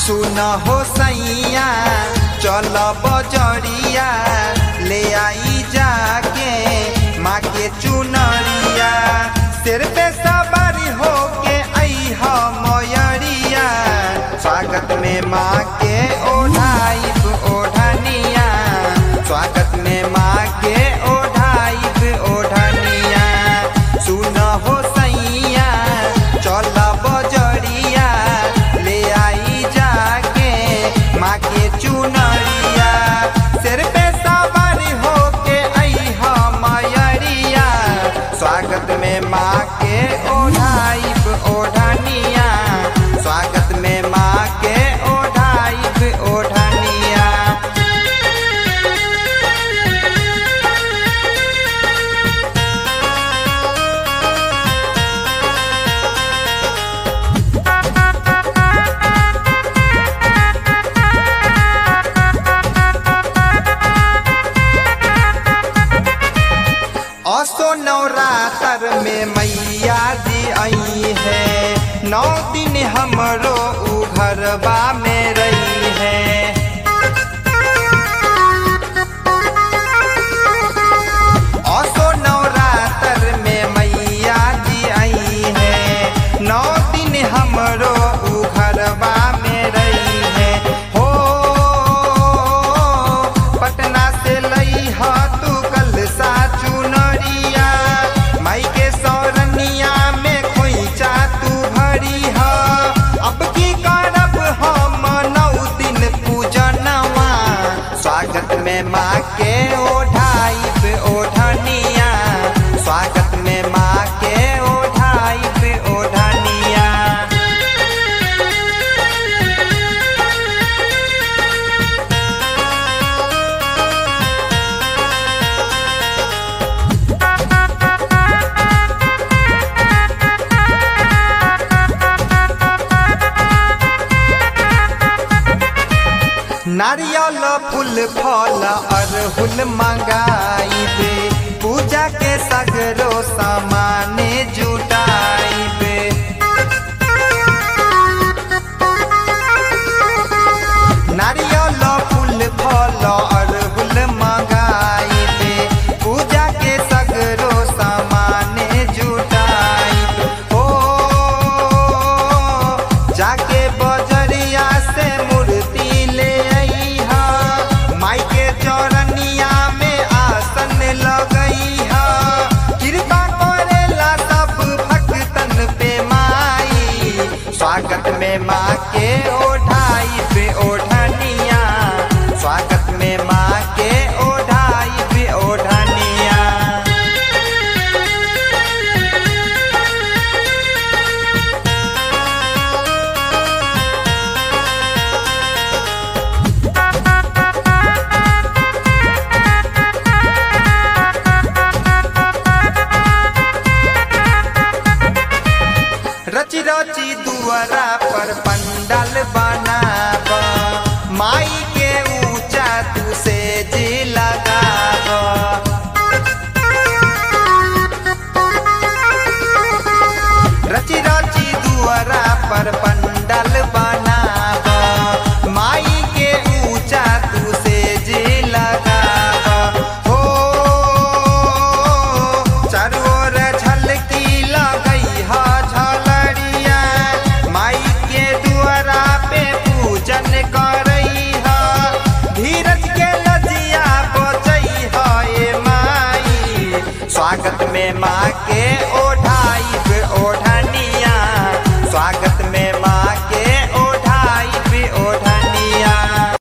सुन हो सैया चल बजरिया ले आई जाके माँ के चुनरिया सिर पे सवारी हो के आई हो मयरिया स्वागत में माँ के ओढ़ाइब ओढ़निया स्वागत में माँ के ओढ़ाइब ओढ़निया सुन हो सैया चल बजरिया ले आई जाके माँ के चुनरिया सिर पे सवारी हो के आई हो मयरिया स्वागत में माँ के ओढ़ाइब ओढ़निया स्वागत में माँ के ओढ़ाइब ओढ़निया असो नवरात्र में मैया जी आई है नौ दिन हमरो उ घरबा में रही है असो नवरात्र में मैया जी आई है नौ दिन हमरो उ घरबा में रही है हो पटना से लई ह तू कल सा चुनरिया माई के सौरनिया में खोइचा तू भरी ह अब की करब हम नौ दिन पूजनवा स्वागत में माँ के ओढ़ाइब ओढ़निया स्वागत में माँ के ओढ़ाइब ओढ़निया नारियल फूल फल अरहुल मंगाइबे पूजा के सगरो सामान जुटाइबे नारियल फूल फल अरहुल मंगाइबे पूजा के सगरो सामान जुटाइबे हो जाके बजरिया से मूर्ति ले अइहा माई के चौरनिया में आसन लगइहा कृपा करेला सब भक्तन पे माई स्वागत में माँ के ओढ़ाई पे ओढ़निया स्वागत में माँ के ओढ़ाई पे ओढ़निया रची रची दुआरा पर पंडाल बनाब माई के ऊंचा तू से जी लगाब रची रची दुआरा पर पंडाल बनाब माई के ऊंचा तू से जी लगाब हो चारू ओर झलकी लगई ह झलरिया माई के दुआरा पे पूजन करई ह धीरज के लजिया बचई ह ए माई स्वागत में माँ के ओढ़ाई ओढ़ा